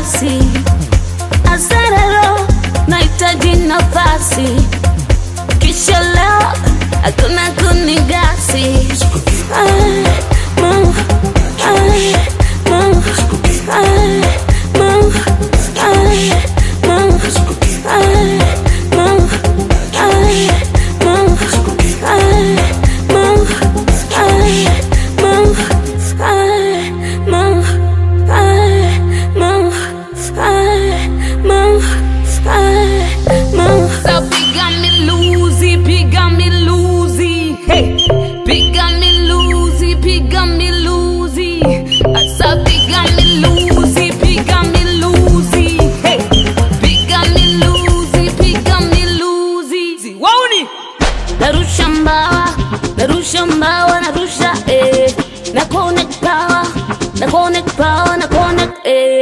basi asarero nahitaji nafasi kisha leo hakuna kunigasi Ay, Mungu, ay, Mungu, ay, Mungu, ay, Mungu, ay, Mungu, ay, Mungu, ay, Mungu, ay, Mungu, ay, Mungu, ay, Mungu, ay, Mungu, ay, Mungu. So piga miluzi, piga miluzi, hey. Piga miluzi, piga miluzi. Asa piga miluzi, piga miluzi, hey. Piga miluzi, piga miluzi. Wauni. narusha mbawa narusha mbawa narusha eh. na connect power na connect power na connect eh.